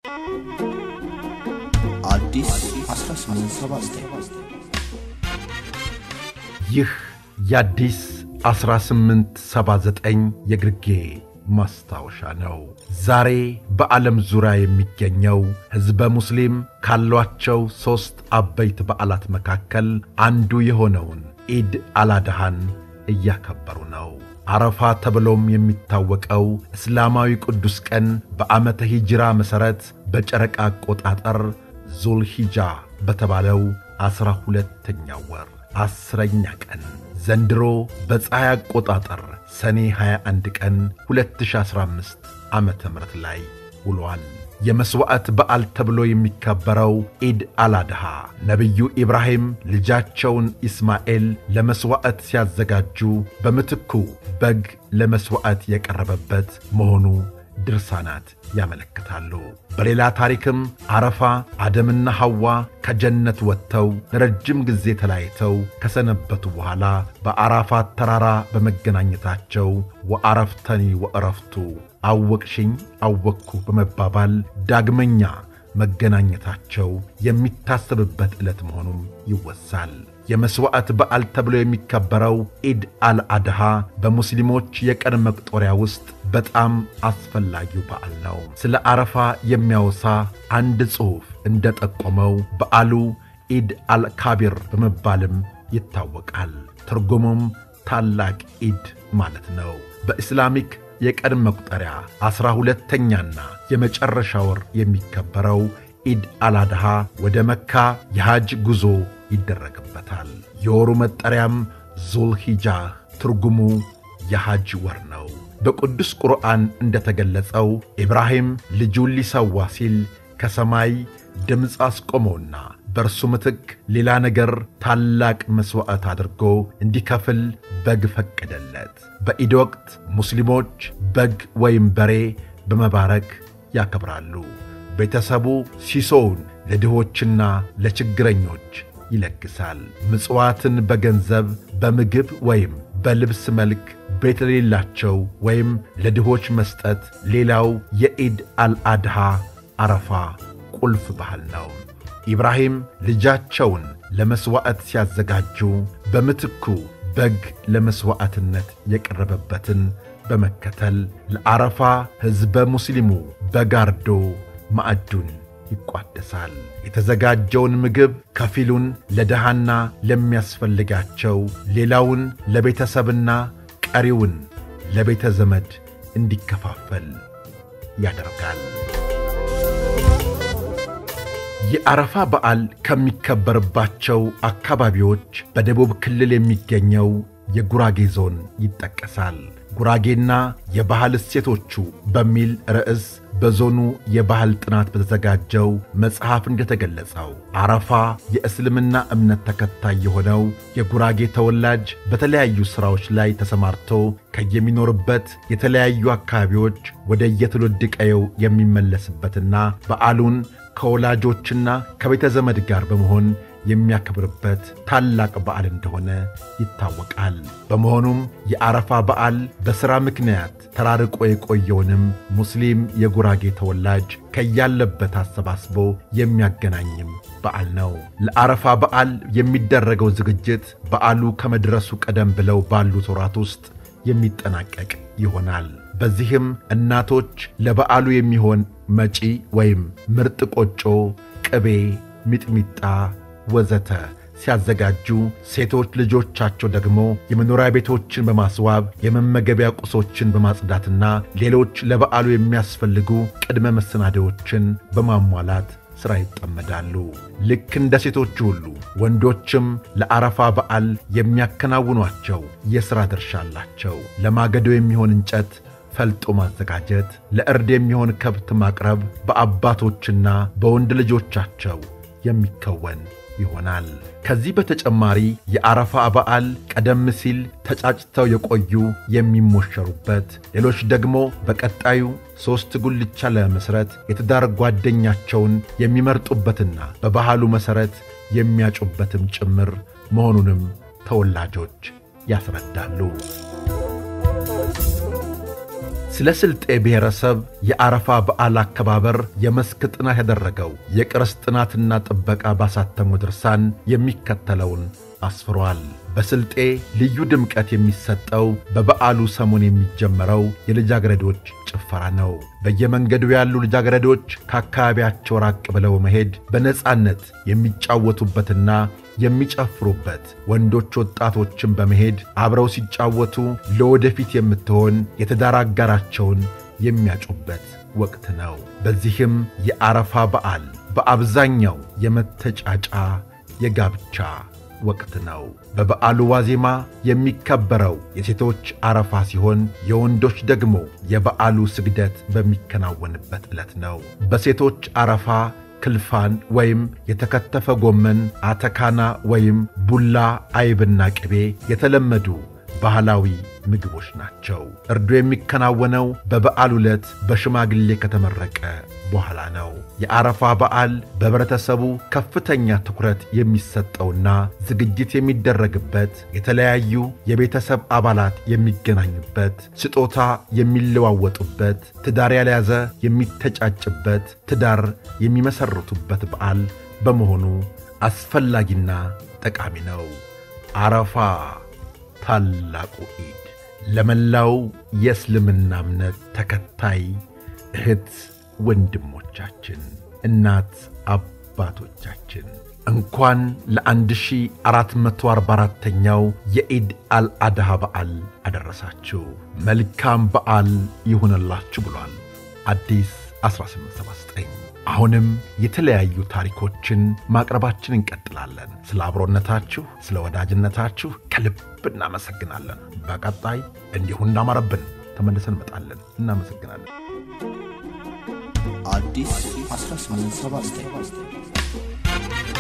አዲስ 1879 ይህ የአዲስ 1879 የግርጌ ማስታወሻ ነው። ዛሬ በዓለም ዙሪያ የሚገኘው ሕዝበ ሙስሊም ካሏቸው ሦስት አበይት በዓላት መካከል አንዱ የሆነውን ኢድ አላድሃን እያከበሩ ነው። አረፋ ተብሎም የሚታወቀው እስላማዊ ቅዱስ ቀን በዓመተ ሂጅራ መሠረት በጨረቃ አቆጣጠር ዙልሂጃ በተባለው ዐሥራ ሁለተኛው ወር አስረኛ ቀን ዘንድሮ በፀሐይ አቆጣጠር ሰኔ 21 ቀን 2015 ዓመተ ምህረት ላይ ውሏል። የመሥዋዕት በዓል ተብሎ የሚከበረው ኢድ አላድሃ ነቢዩ ኢብራሂም ልጃቸውን ኢስማኤል ለመሥዋዕት ሲያዘጋጁ በምትኩ በግ ለመሥዋዕት የቀረበበት መሆኑ ድርሳናት ያመለክታሉ። በሌላ ታሪክም አረፋ አደምና ሐዋ ከጀነት ወጥተው ለረጅም ጊዜ ተለያይተው ከሰነበቱ በኋላ በአራፋት ተራራ በመገናኘታቸው ወአረፍተኒ ወእረፍቱ አወቅሽኝ አወቅኩ በመባባል ዳግመኛ መገናኘታቸው የሚታሰብበት ዕለት መሆኑም ይወሳል። የመሥዋዕት በዓል ተብሎ የሚከበረው ኢድ አልአድሃ በሙስሊሞች የቀን መቁጠሪያ ውስጥ በጣም አስፈላጊው በዓል ነው። ስለ አረፋ የሚያወሳ አንድ ጽሑፍ እንደ ጠቆመው በዓሉ ኢድ አልካቢር በመባልም ይታወቃል። ትርጉሙም ታላቅ ኢድ ማለት ነው። በኢስላሚክ የቀን መቁጠሪያ ዐሥራ ሁለተኛና የመጨረሻ ወር የሚከበረው ኢድ አላድሃ ወደ መካ የሐጅ ጉዞ ይደረግበታል። የወሩ መጠሪያም ዙልሂጃህ ትርጉሙ የሐጅ ወር ነው። በቅዱስ ቁርአን እንደ ተገለጸው ኢብራሂም ልጁን ሊሰዋ ሲል ከሰማይ ድምፅ አስቆመውና በእርሱ ምትክ ሌላ ነገር ታላቅ መሥዋዕት አድርጎ እንዲከፍል በግ ፈቀደለት። በኢድ ወቅት ሙስሊሞች በግ ወይም በሬ በመባረክ ያከብራሉ። ቤተሰቡ ሲሶውን ለድሆችና ለችግረኞች ይለግሳል። ምጽዋትን በገንዘብ በምግብ ወይም በልብስ መልክ ቤት ለሌላቸው ወይም ለድሆች መስጠት ሌላው የኢድ አልአድሃ አረፋ ቁልፍ ባህል ነው። ኢብራሂም ልጃቸውን ለመሥዋዕት ሲያዘጋጁ በምትኩ በግ ለመሥዋዕትነት የቀረበበትን በመከተል ለአረፋ ሕዝበ ሙስሊሙ በጋርዶ ማዕዱን ይቋደሳል። የተዘጋጀውን ምግብ ከፊሉን ለድሃና ለሚያስፈልጋቸው፣ ሌላውን ለቤተሰብና ቀሪውን ለቤተ ዘመድ እንዲከፋፈል ያደርጋል። የአረፋ በዓል ከሚከበርባቸው አካባቢዎች በደቡብ ክልል የሚገኘው የጉራጌ ዞን ይጠቀሳል። ጉራጌና የባህል እሴቶቹ በሚል ርዕስ በዞኑ የባህል ጥናት በተዘጋጀው መጽሐፍ እንደተገለጸው አረፋ የእስልምና እምነት ተከታይ የሆነው የጉራጌ ተወላጅ በተለያዩ ሥራዎች ላይ ተሰማርቶ ከየሚኖርበት የተለያዩ አካባቢዎች ወደ የትውልድ ቀየው የሚመለስበትና በዓሉን ከወላጆችና ከቤተ ዘመድ ጋር በመሆን የሚያከብርበት ታላቅ በዓል እንደሆነ ይታወቃል። በመሆኑም የአረፋ በዓል በሥራ ምክንያት ተራርቆ የቆየውንም ሙስሊም የጉራጌ ተወላጅ ከያለበት አሰባስቦ የሚያገናኝም በዓል ነው። ለአረፋ በዓል የሚደረገው ዝግጅት በዓሉ ከመድረሱ ቀደም ብለው ባሉት ወራት ውስጥ የሚጠናቀቅ ይሆናል። በዚህም እናቶች ለበዓሉ የሚሆን መጪ ወይም ምርጥ ቆጮ፣ ቅቤ፣ ሚጥሚጣ ወዘተ ሲያዘጋጁ ሴቶች ልጆቻቸው ደግሞ የመኖሪያ ቤቶችን በማስዋብ የመመገቢያ ቁሶችን በማጽዳትና ሌሎች ለበዓሉ የሚያስፈልጉ ቅድመ መሰናዶዎችን በማሟላት ሥራ ይጠመዳሉ። ልክ እንደ ሴቶቹ ሁሉ ወንዶችም ለአረፋ በዓል የሚያከናውኗቸው የሥራ ድርሻ አላቸው። ለማገዶ የሚሆን እንጨት ፈልጦ ማዘጋጀት፣ ለእርድ የሚሆን ከብት ማቅረብ በአባቶችና በወንድ ልጆቻቸው የሚከወን ይሆናል። ከዚህ በተጨማሪ የአረፋ በዓል ቀደም ሲል ተጫጭተው የቆዩ የሚሞሸሩበት፣ ሌሎች ደግሞ በቀጣዩ ሦስት ጉልቻ ለመመስረት የትዳር ጓደኛቸውን የሚመርጡበትና በባህሉ መሠረት የሚያጩበትም ጭምር መሆኑንም ተወላጆች ያስረዳሉ። ስለ ስልጤ ብሔረሰብ የአረፋ በዓል አከባበር የመስክ ጥናት ያደረገው የቅርስ ጥናትና ጥበቃ ባሳተሙ ድርሳን የሚከተለውን አስፍሯል። በስልጤ ልዩ ድምቀት የሚሰጠው በበዓሉ ሰሞን የሚጀመረው የልጃገረዶች ጭፈራ ነው። በየመንገዱ ያሉ ልጃገረዶች ከአካባቢያቸው ራቅ ብለው መሄድ በነፃነት የሚጫወቱበትና የሚጨፍሩበት፣ ወንዶች ወጣቶችን በመሄድ አብረው ሲጫወቱ ለወደፊት የምትሆን የትዳር አጋራቸውን የሚያጩበት ወቅት ነው። በዚህም የአረፋ በዓል በአብዛኛው የመተጫጫ የጋብቻ ወቅት ነው። በበዓሉ ዋዜማ የሚከበረው የሴቶች አረፋ ሲሆን የወንዶች ደግሞ የበዓሉ ስግደት በሚከናወንበት ዕለት ነው። በሴቶች አረፋ ክልፋን ወይም የተከተፈ ጎመን፣ አተካና ወይም ቡላ፣ አይብና ቅቤ የተለመዱ ባህላዊ ምግቦች ናቸው። እርዱ የሚከናወነው በበዓል ዕለት በሽማግሌ ከተመረቀ በኋላ ነው። የአረፋ በዓል በኅብረተሰቡ ከፍተኛ ትኩረት የሚሰጠውና ዝግጅት የሚደረግበት፣ የተለያዩ የቤተሰብ አባላት የሚገናኙበት፣ ስጦታ የሚለዋወጡበት፣ ትዳር ያልያዘ የሚተጫጭበት፣ ትዳር የሚመሰርቱበት በዓል በመሆኑ አስፈላጊና ጠቃሚ ነው። አረፋ ታላቁ ኢድ ለመላው የእስልምና እምነት ተከታይ እህት ወንድሞቻችን፣ እናት አባቶቻችን እንኳን ለ1444ኛው የኢድ አልአድሃ በዓል አደረሳችሁ። መልካም በዓል ይሁንላችሁ ብሏል አዲስ 1879። አሁንም የተለያዩ ታሪኮችን ማቅረባችን እንቀጥላለን። ስለ አብሮነታችሁ፣ ስለ ወዳጅነታችሁ ከልብ እናመሰግናለን። በቀጣይ እንዲሁ እንዳማረብን ተመልሰን እንመጣለን። እናመሰግናለን። አዲስ 1879